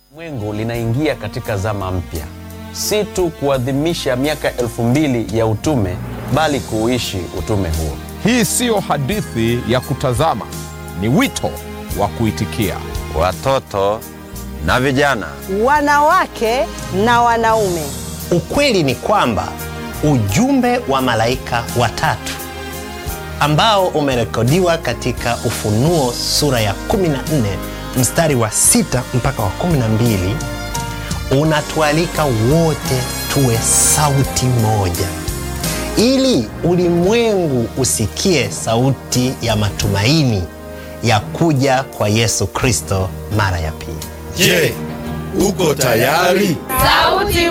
Mwengu linaingia katika zama mpya, si tu kuadhimisha miaka elfu mbili ya utume, bali kuuishi utume huo. Hii siyo hadithi ya kutazama, ni wito wa kuitikia. Watoto na vijana, wanawake na wanaume. Ukweli ni kwamba ujumbe wa malaika watatu ambao umerekodiwa katika Ufunuo sura ya 14 mstari wa sita mpaka wa 12 unatualika wote tuwe sauti moja, ili ulimwengu usikie sauti ya matumaini ya kuja kwa Yesu Kristo mara ya pili. Je, uko tayari? Sauti